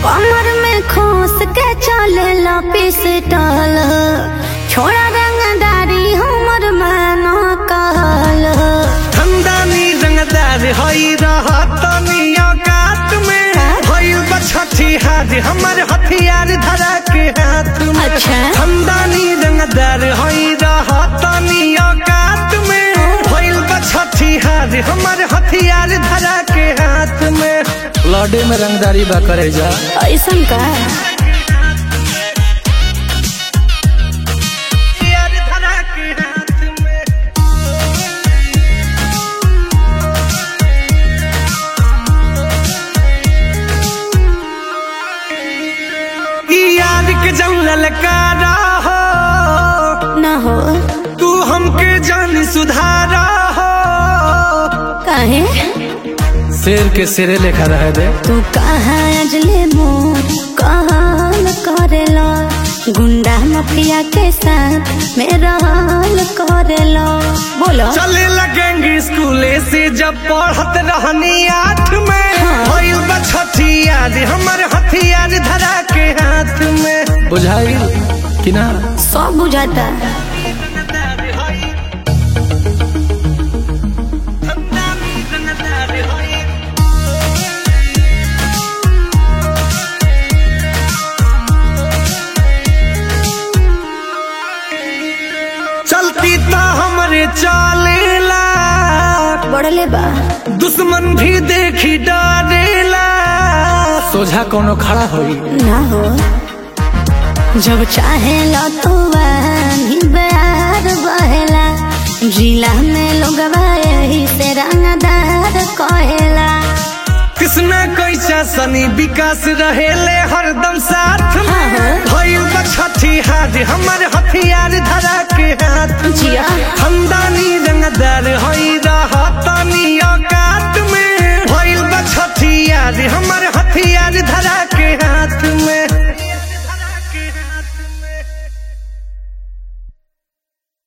कमर में खोस के चले ला पिस्टल छोड़ा रंगदारी हमर मन कहल खंदानी रंगदार हई रहतनी औकात में भइल बा छठी हाथ हमर हथियार धरा के हाथ में अच्छा। खंदानी रंगदार हई रहतनी औकात में भइल बा छठी हाथ हमर हथियार धरा के हाथ में लौडे में रंगदारी बा करे जा ऐसन का हथियार धरा के हाथ में ई याद के जंगल का हो न हो तू हमके जान सुधारा हो काहे शेर के सिरे लेखा रहे दे तू कहाँ अजले मोर कहल करेला गुंडा माफिया के साथ मेरा हाल करेला बोलो चले लगेंगे स्कूले से जब पढ़त रहनी आठ में भइल बा छठी याद हमर हथियार धरा के हाथ में बुझाई कि ना सब बुझाता चलती तो हमरे चालेला बढ़ले बा दुश्मन भी देखी डरेला सोझा कोनो खड़ा होई ना हो जब चाहे लो तो वही प्यार बहेला जिला में लोग यही से रंगदार कहेला कृष्णा कैसा सनी विकास रहेले हरदम साथ में हाँ। भइल बा छठी हाथ हमर हथियार धरा के हाथ जिया खंदानी रंगदार हई रहतनी औकात में भइल बा छठी याद हमर